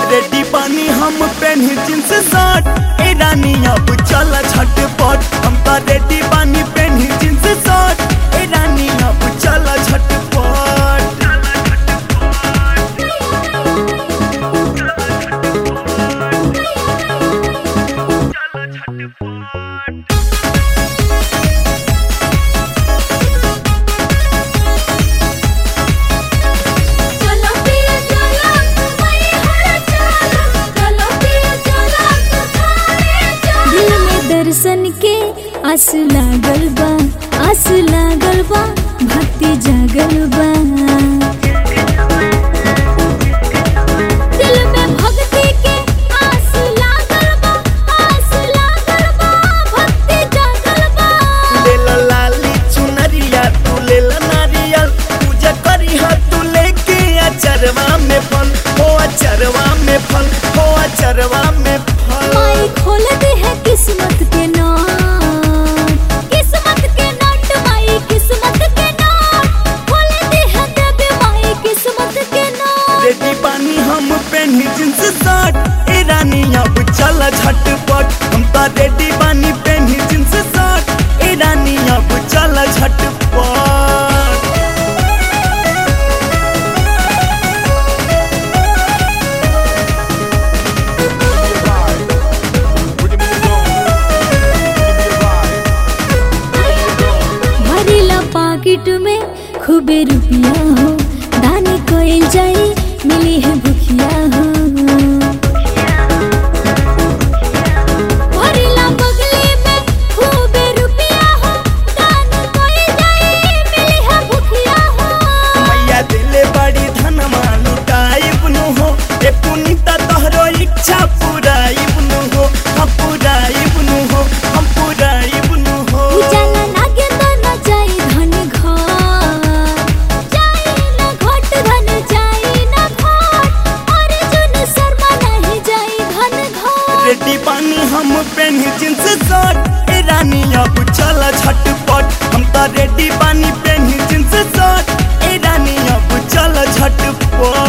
ready पानी हम पहनी जींस शर्ट ए रानी अब चल झटपट हम तो रेडी पानी पहनी जींस शर्ट ए रानी अब चल झटपट चलो पिया चलो मई हर चलो चलो पिया चलो थारे चलो दिल में दर्शन के आस लागल बा आस लागल बा भक्ति जागल बा दिल में भक्ति के आस लागल बा आस लागल बा भक्ति जागल बा ले ला लाली चुनरिया तू ले ला नारियल पूजा करी हा तू लेके अचरवा में फल हो अचरवा में फल हो अचरवा में फल माई खोल दे है किस्मत के नोट किस्मत के नोट माई किस्मत के नोट खोल दे है देवी माई किस्मत के नोट रेडी पानी हम पहनी जींस शर्ट ए रानी अब चल झटपट हम तो रेडी पानी पहनी जींस शर्ट ए रानी अब चल झटपट भरीला पाकिट में खूबे रुपया हो दानी कोई जाई मिली है भुखिया हो भरीला बगली में खूबे रुपया हो दानी कोई जाई मिली है भुखिया हो मैया दिले बड़ी धन लुटाई बुनु हो ए पुनीता तोहरो इच्छा पुराई बुनु हो हम पुराई बुनु हो हम पुराई बुनु हो उजाला लागे तो न जाई धन घर जाई न घट धन जाई न घट और जुन शर्मा नहीं जाई धन घर रेडी पानी हम पहनी जींस शर्ट ए रानी अब चल झटपट हम तो रेडी पानी पहनी जींस शर्ट ए रानी अब चल झटपट